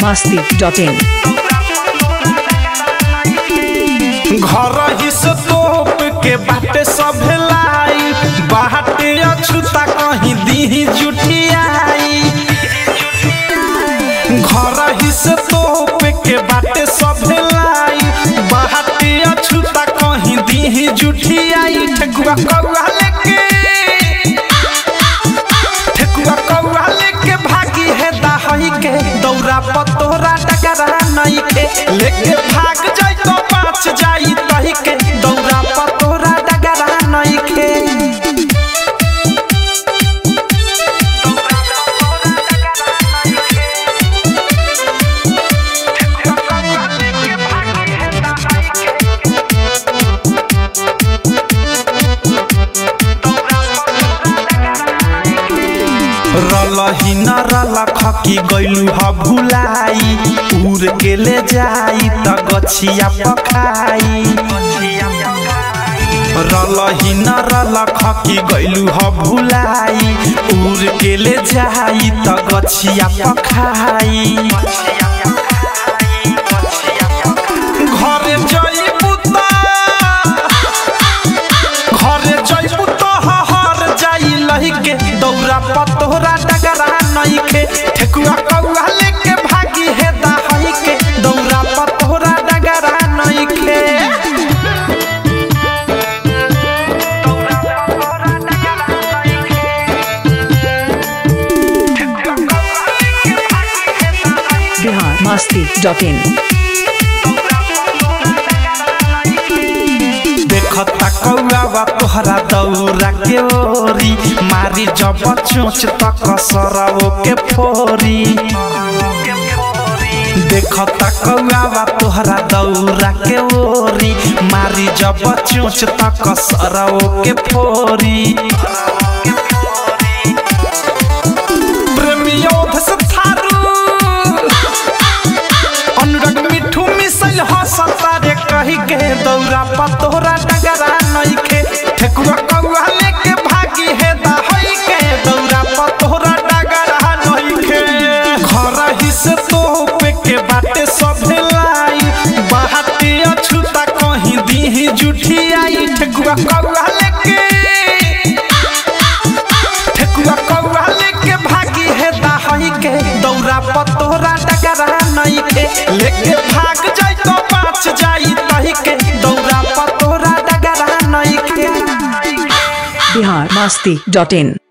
masti.in घर ही से तोप के बाटे सब लाई बाटे अछूता कहीं दी जुटियाई घर ही से तोप के बाटे सब लाई बाटे अछूता कहीं दी जुटियाई ठेकुआ कौआ लेके ठेकुआ कौआ लेके भागी है दाहई के दौरा पतोरा डगरा नहीं के लेके भाग जाई तो पाँच जाई तही के दौरा पतोरा डगरा नहीं के रलही न रलख की गइलू ह भुलाई उड़ के ले जाई त गछिया पखाई रलही न रलख की गइलू ह भुलाई उड़ के ले जाई त गछिया पखाई घरे जइबू त घरे जइबू त हर जाई लही के दौरा पतोरा डगरा नहीं के ठेकुआ कौआ लेके भागी है दाहई के दौरा पतोरा डगरा नहीं के Bihar masti.in देखता कौआ तोहरा दौरा के ओरी मारी जब चोच तक सरवो के फोरी देखता कौआ तोहरा दौरा के ओरी मारी जब चोच तक सरवो के फोरी प्रेमियों से थारू अनुराग मिठू मिसल हंसता रे कही के दौरा पतोरा डगरा नहीं के ठेकुआ कौआ लेके भागी है दहई के दौरा पतोरा डगरा नहीं के घर ही से तोप के बाटे सब लाई बाटे अछूता कहीं दी जुठियाई ठेकुआ कौआ लेके ठेकुआ कौआ लेके भागी है दाहई के दौरा पतोरा डगरा नहीं के लेके भाग जाई तो पाँच जाई तही के दौरा पतोरा डगरा नहीं के Bihar masti.in